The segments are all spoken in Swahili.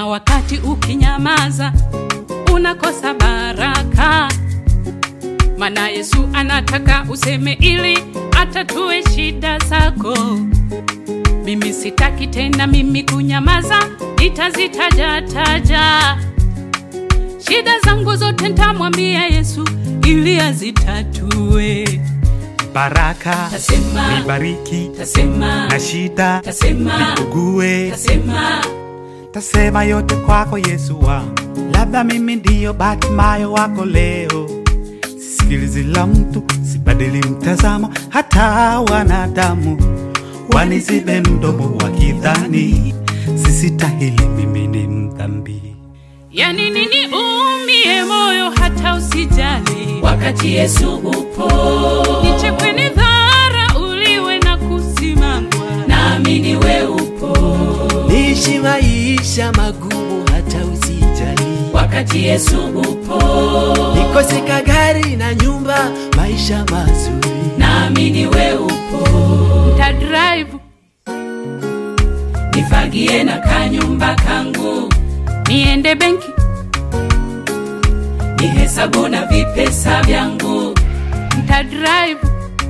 wakati ukinyamaza unakosa baraka, maana Yesu anataka useme ili atatue shida zako. Mimi sitaki tena mimi kunyamaza, nitazitaja taja shida zangu zote, ntamwambia Yesu ili azitatue. baraka Tasema, nibariki tasema, na shida tasema, nikugue tasema, tasema yote kwako Yesu wangu, labda mimi ndiyo Batimayo wako leo. Sisikilizi la mtu, sibadili mtazamo, hata wanadamu wanizibe mdomo wakidhani sisitahili, mimi ni mdhambi. yani nini umie moyo hata usijali, wakati Yesu upo, nichekwe ni dhara uliwe na kusimangwa naamini we upo, niishi maisha magumu hata usijali, wakati Yesu upo, nikoseka gari na nyumba, maisha mazuri naamini we upo, nta drive nifagie na kanyumba kangu, niende benki nihesabu na vipesa vyangu, nta drive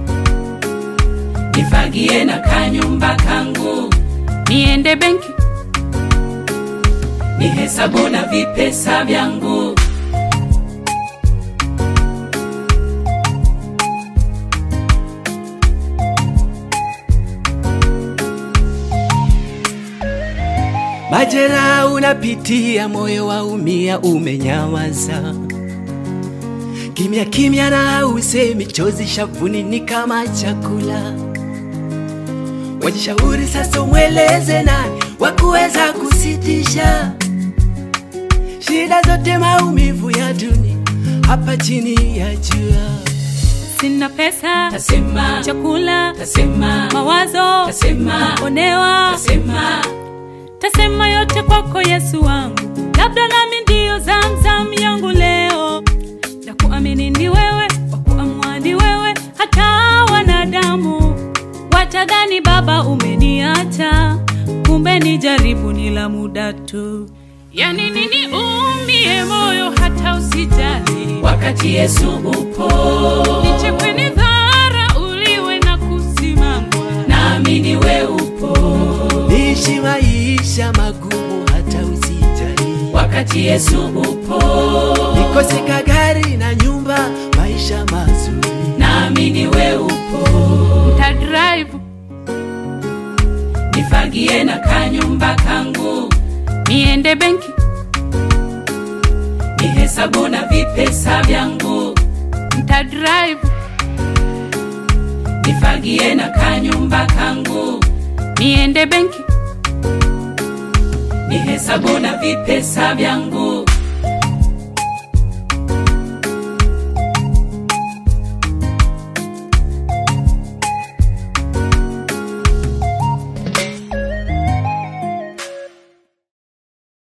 nifagie na kanyumba kangu, niende benki nihesabu na vipesa vyangu. Majera unapitia, moyo waumia, umenyamaza kimya kimya, na usemi chozi shavuni ni kama chakula. Wajishauri sasa, umweleze nani wa kuweza kusitisha shida zote, maumivu ya dunia hapa chini ya jua. sina pesa Tasema, chakula tasema, mawazo tasema, onewa tasema, tasema yote kwako Yesu wangu, labda nami ndiyo zamzam yangu leo, na kuamini ni wewe, wa kuamua ni wewe, hata wanadamu watadhani Baba umeniacha, kumbe ni jaribu ni la muda tu. Yani nini umie moyo hata usijali, wakati Yesu upo, nichekwe ni dhara uliwe na kusimamwa naamini we upo, Niishi maisha magumu hata usijali, wakati Yesu upo, nikoseka gari na nyumba, maisha mazuri naamini we upo, nta drive nifagie na kanyumba kangu, niende benki nihesabu na vipesa vyangu, nta drive nifagie na kanyumba kangu, niende benki nihesabu na vipesa vyangu.